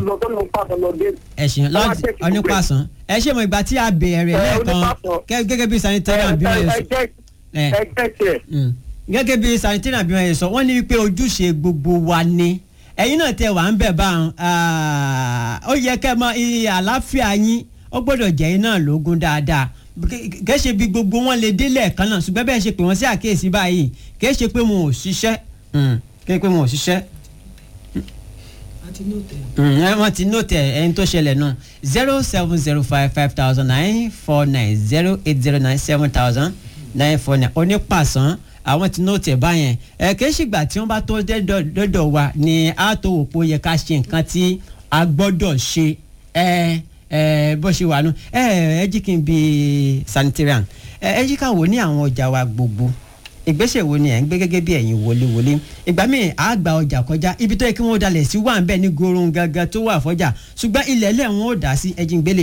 lọ tó lọ pàṣẹ lọ dé. ẹ ṣeun lọ́ọ̀dì onípàṣán ẹ ṣe mọ ìgbà tí a bẹ̀rẹ̀ Ẹ, lẹ́ẹ̀kan onípàṣán. gẹ́- gẹ́gẹ́ bí sanitarian bí wọ́n yẹ sọ ẹ, ẹgbẹ́ tiẹ̀. mm. gẹ́gẹ́ bí sanitarian bí wọ́n yẹ sọ wọ́n ní wípé ojúṣe gbogbo wa ni ẹ̀yin náà tẹ wà ń bẹ̀ báwọn ó yẹ kẹ́ mọ iye àlàáfíà yín ó gbọ́dọ̀ jẹ́ yín náà lógún dáadáa Kẹ́- kẹ́ ṣe bí gbogbo wọn lè délẹ̀ kan náà ṣùgbọ́n bẹ́ẹ̀ ṣe pé wọ́n sí àkíyèsí báyìí kẹ́ ṣe pé wọn ò ṣiṣẹ́ Mm. kẹ́ ṣe pé wọn ò ṣiṣẹ́ àti ní òtẹ̀. Mm, ẹ wọ́n ti nóòtì ẹ̀ ẹni tó ṣẹlẹ̀ náà zero seven zero five five thousand nine four nine zero eight zero nine seven thousand nine four nine onípàṣán àwọn ti nóòtì ẹ̀ báyẹn ẹ kìí ṣìgbà tí wọ́n bá tó dẹ́dọ̀ dọ́dọ̀ wa ni a tó wò pé ó yẹ ká ṣe nǹkan tí a gbọ́dọ̀ ṣe ẹ ẹ bó ṣe wà nù ẹ ẹ jí kí n bi sanitarian ẹ ẹ jí ká wò ní àwọn ọjà wa gbogbo ìgbésẹ̀ wo ni ẹ̀ ń gbé gẹ́gẹ́ bí ẹ̀yin wọléwọlé ìgbà míì á gba ọjà kọjá ibi tó yẹ kí wọ́n dalẹ̀ sí wà ń bẹ̀ ní gorun gangan tó wà fọ́jà ṣùgbọ́n ilẹ̀ lẹ̀ wọ́n ò dá sí ẹ̀jìn gbélé.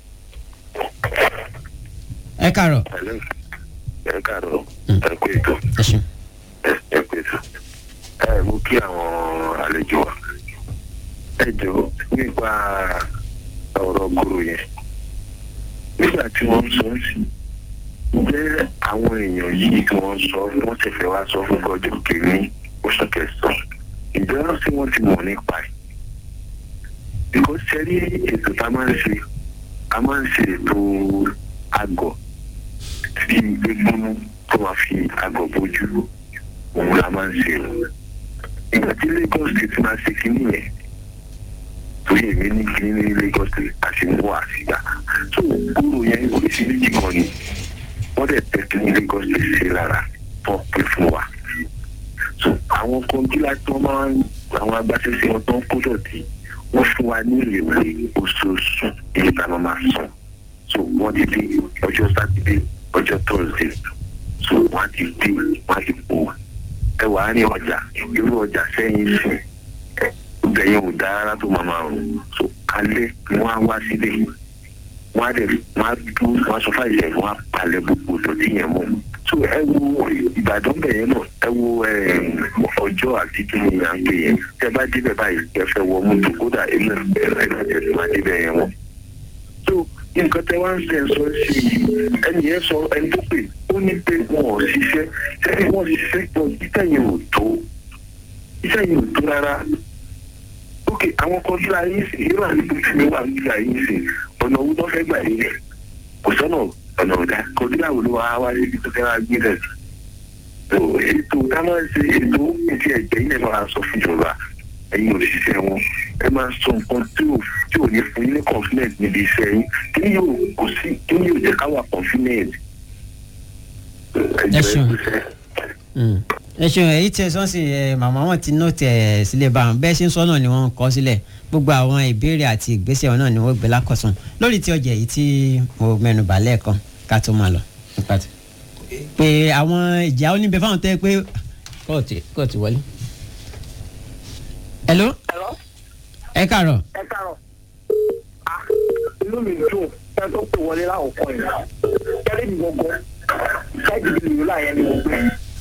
ẹ kàrọ̀ Hello. ẹ káàárọ̀ ẹ kú ètò ẹ ṣeun. ẹ ẹ kú ètò ẹ mú kí àwọn àlejò wa ẹ jọ nípa ọ̀rọ̀ gbòòrò yẹn nígbà tí wọ́n ń sọ ọ́ sí ǹjẹ́ àwọn èèyàn yìí tí wọ́n sọ wọ́n sì fẹ́ wá sọ fún ọjọ́ kìíní oṣù kẹsàn-án ǹjẹ́ wọ́n sì wọ́n ti mọ̀ nípa ẹ̀ bíkọ́ sẹ́rí ètò tá a máa ń ṣe a máa ń ṣe ètò àgọ̀ tí egbónú tó máa fi àgọ̀ bójú òun la máa ń ṣe o ìgbà tí Lagos state máa ṣe kínní yẹn torí èmi ní kínní ní Lagos state àti mú àṣìgbà tó kúrò yẹn oríṣiríṣi kan ni wọ́n dẹ̀ tẹ̀ kí ní Lagos state ṣe lára tó pé fún wa so àwọn kọńgílá tí wọ́n máa ń àwọn agbáṣẹ́ṣe wọn tó ń kó dọ̀tí wọ́n fún wa ní ìrèwé oṣooṣù èyí tá a máa máa san so wọ́n ti dé ọjọ́ sátidé ọjọ́ thursday so wọ́n ti dé wọ́n ti pò ẹ wà á ní ọjà irú ọjà sẹ́yìn sí ọjà yẹn ò dáa rárá tó máa máa rùn so alẹ́ ni wọ́n á wá sílé wọ́n á dẹ̀ wọ́n á dún wọ́n á sọ fáìlẹ̀ wọ́n á palẹ̀ gbogbo ìdọ̀tí yẹn mọ́ so ẹ wo ìbàdàn bẹ̀yẹn náà ẹ wo ọjọ́ àti kí ni à ń pè yẹn tẹ bá débẹ̀ báyìí ẹ fẹ́ wọ mọ́tò kódà èmi ẹ ẹ ẹ máa débẹ̀ yẹn wọ́n so nǹkan tẹ wá ń sẹ sọ sí i ẹni yẹn sọ ẹni tó pè ó ní pé wọn ò ṣiṣẹ́ sẹ́ni wọ́n ṣiṣẹ́ pọ̀ iṣẹ́ yẹn ò tó iṣẹ́ yẹn ò tó rárá ok àwọn kan tí a yín sí irú àdúgbò tí mi wà nígbà yín sí ọ̀nà owó tó fẹ́ gbà yín rẹ̀ kò sọ́nà ọ̀nà ọ̀dà kọjúlá wo ló wá wá síbi tó fẹ́ wá gbé rẹ̀ so ètò ká máa ń ṣe ètò ìtì ẹ̀jẹ̀ yìí lè máa sọ fún ìjọba ẹ̀yin òṣìṣẹ́ wọn ẹ máa sọ nǹkan tí ò tí ò ní fún yín ní confidence níbi iṣẹ́ yín kí ni yóò kò sí kí ni yóò jẹ́ ká wà confident. Ẹ ṣeun. ẹ ṣeun èyí tí ẹ sọ sí ẹ màmá wọn ti nóòtì ẹ sílẹ̀ bá wọn bẹ́ẹ̀ ṣe ń sọ náà ni wọ́n ń kọ sílẹ̀ gbogbo àwọn ìbéèrè àti ìgbésẹ̀ wọn náà ni wọ́n gbé lákọ̀tún lórí ti ọjà yìí tí mo mẹ́nu bà lẹ́ẹ̀kan ká tó máa lọ. pé àwọn ìjà oníbẹ̀ fáwọn tẹ́ pé kóòtù kóòtù wọlé. hello Hello? ẹ káàárọ̀ ẹ káàárọ̀ Ah, inú mi dùn ẹ tó pè wọlé láwùkọ yìí kẹlẹ mi gbọgbọ ṣáàjì mi lòlá yẹn ni mo gbé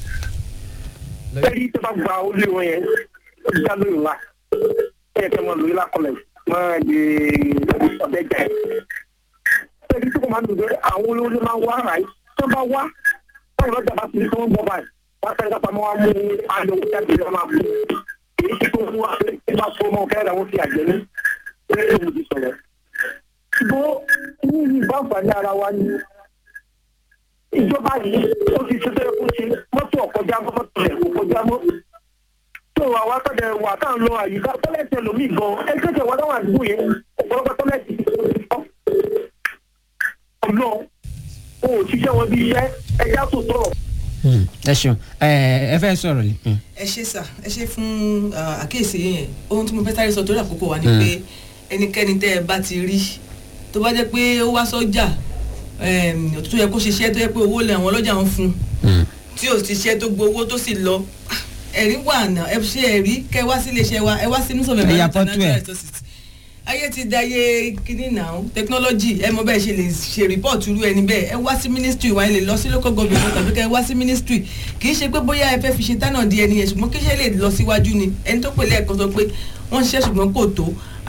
kẹlẹ tó bá gba olú wọn yẹn ó ti dá lóyún la ẹ yẹ kẹ mọ lóyún la kọlẹ máa di ọbẹ jà yẹn kẹlẹ tó kọ máa dùn pé àwọn olówó máa wá ara yìí tó bá wá báyìí lọ́jà bá ti tó ń bọ̀ báyìí wọ́n fẹ́ẹ́ ká pamọ́ wá mú àlọ́ jáde lọ́ máa bú èyí tí kò fún wa pé kí n bá fún ọmọ kẹ́rẹ́ àwọn fi àjẹ́ ní ilé ìwé ti sọ̀rọ̀ ṣùgbọ́n ní ìlú àǹfààní ara wa ni ìjọba yìí ó ti ṣe fẹ́ẹ́ kó ṣe mọ́tò ọ̀kọjá mọ́ mọ́tò rẹ̀ kò kọjá mọ́ tó àwa tọ́jà wà tá à ń lọ àyíká tọ́lẹ̀tì ẹlòmíì gan ẹgbẹ́ tẹ̀ wá láwọn àdúgbò yẹn ọ̀pọ̀lọpọ̀ tọ́lẹ̀tì ti tọ́ ọ̀nà o ò ṣiṣẹ́ wọn bí iṣẹ́ ẹja tó tọ̀ ẹ ṣeun ẹ ẹ fẹ́ sọ̀rọ̀ ni. ẹ ṣe sà ẹ ṣe fún ah, àkíyèsí yẹn ohun tí mo fẹ́ sáré sọ torí àkókò wa ni pé ẹnikẹ́ni tẹ́ ẹ bá ti rí tó bá jẹ́ pé ó wá sọ́jà em, tó yẹ kó ṣiṣẹ́ tó yẹ pé owó lẹ̀ àwọn ọlọ́jà ń fún tí ò ṣiṣẹ́ tó gbowó tó sì lọ ẹ̀rí wà náà ẹ ṣe ẹ̀rí kẹ́ ẹ wá sí iléeṣẹ́ wa ẹ wá sí nùsọ̀mẹ̀ Ẹ ya fọ́tò ẹ̀. resources ayé ti dayé kíní náà technology ẹ mọ bẹ́ẹ̀ ṣe lè ṣe report irú ẹni bẹ́ẹ̀ ẹ wá sí ministry wa ẹ lè lọ sí local government tàbí kẹ́ ẹ wá sí ministry kì í ṣe pé bóyá ẹ fẹ́ fi ṣe tánà di ẹni yẹn ṣùgbọ́n kí ṣe lè lọ síwájú ni ẹni tó pè lẹ́ẹ̀kan sọ pé wọ́n ṣiṣẹ́ ṣùgbọ́n kò tó